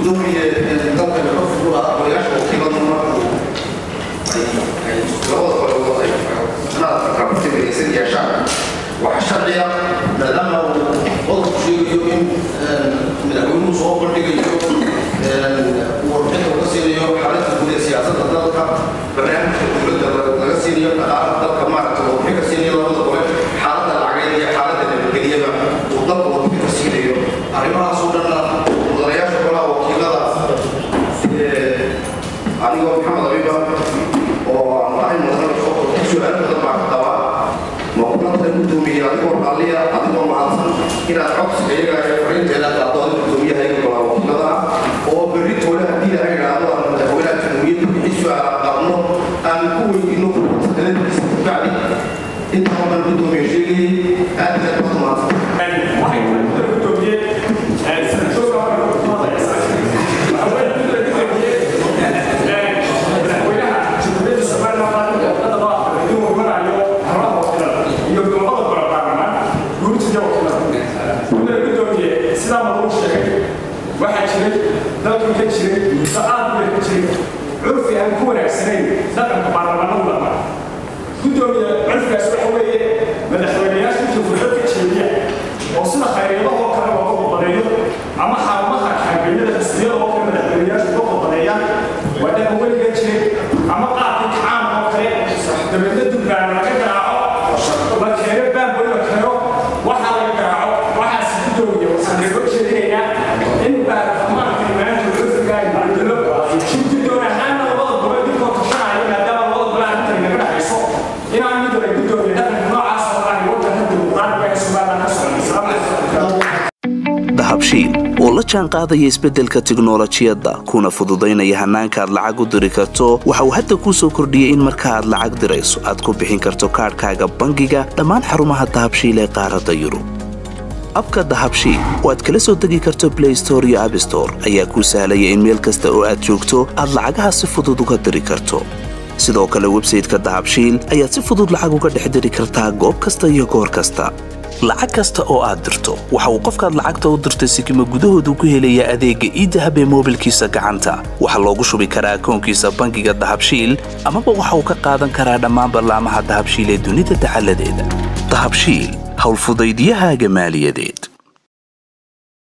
gudoomiye dalka ka fugula golayaasha wakiilada markuu ay labada qolobood ay naadka kabartimaysan yeeshaan waxaa sharciya maadaama uu qodobku sheegayo in madaxweynuhu soo bandhigayo warbixinta uu ka siinayo xaaladda guud ee siyaasadda dalka barnaamijka dowladda laga siinayo dhaqaalaha dalka maaragta warbixin ka siinayo labada gole xaaladda lacageed iyo xaaladda nabadgelyada uu dalka warbixin ka siinayo arrimahaasoo dhanna mudanayaasha golaha wakiilada anigoo maxamed abiba oo aan ahay mudana su-aal badan baa ka qabaa ma kulanta gudoomiye adigoo raalliya adigoo mahadsan inaad codsiga iyaga ee fariinteeda qaadooda gudoomiyahayga golaha wakiilada ah oo berri toole haddii laga idhaahdo aan madaxweynaha jamhuuriyadda wixii su-aala qabno aan ku weydiino sanadkiisa kabacdi intaa baan gudoomiye sheegayay aad iyo aad baad mahadsan waxaa jiray dalku ka jiray muddo aad u ka jiray curfi aan ku wanaagsanayn dhaqanka baarlamaanadu dhaqma gudoomiye curfigaas waxa weeye madaxweynayaasha inta fursad ka jeediya oo sida khayriidahoo kale looga qodbaneeyo ama xarumaha kaambeeyada xisbiyada oo kale madaxweynayaasha uga qodbaneeyaan waa dhaqan weliga jiray ama qaabka kacaan oo kale dabeedna dubbaana laga garaaco la keeno baanboy la keeno waxaa laga garaaco waxaas gudoomiye waxaan kaga jeedinaynaa in baarlamaanka maanta curfiga ay macdilo guddoon ahaanna labada gole dinkoo tashanaayo maadaama labada gole arrintan inaga dhexayso inaan mid wala gudoomiye dhaqanka noocaas oo ah waddanka dimuqraadiga ee somaliland ka socda islaamka dahabshiil oo la jaan qaadaya isbeddelka tiknolojiyadda kuna fududaynaya hannaanka aad lacag u diri karto waxa uu hadda kuu soo kordhiyey in marka aad lacag dirayso aad ku bixin karto kaadhkaaga bangiga dhammaan xarumaha dahabshiil ee qaaradda yurub abka dahabshiil oo aad kala soo degi karto blay store iyo abstore ayaa kuu sahlaya in meel kasta oo aad joogto aad lacagaha si fudud uga diri karto sidoo kale websayteka dahabshiil ayaad si fudud lacag uga dhex diri kartaa goob kasta iyo goor kasta lacag kasta oo aad dirto waxa uu qofkaad lacagta u dirtay sikima gudahoodu ku helayaa adeegga iidahab ee moobilkiisa gacanta waxaa loogu shubi karaa akoonkiisa bangiga dahabshiil amaba waxa uu ka qaadan karaa dhammaan ballaamaha dahabshiil ee dunida dacaladeeda dahabshiil howlfudaydiyahaaga maaliyadeed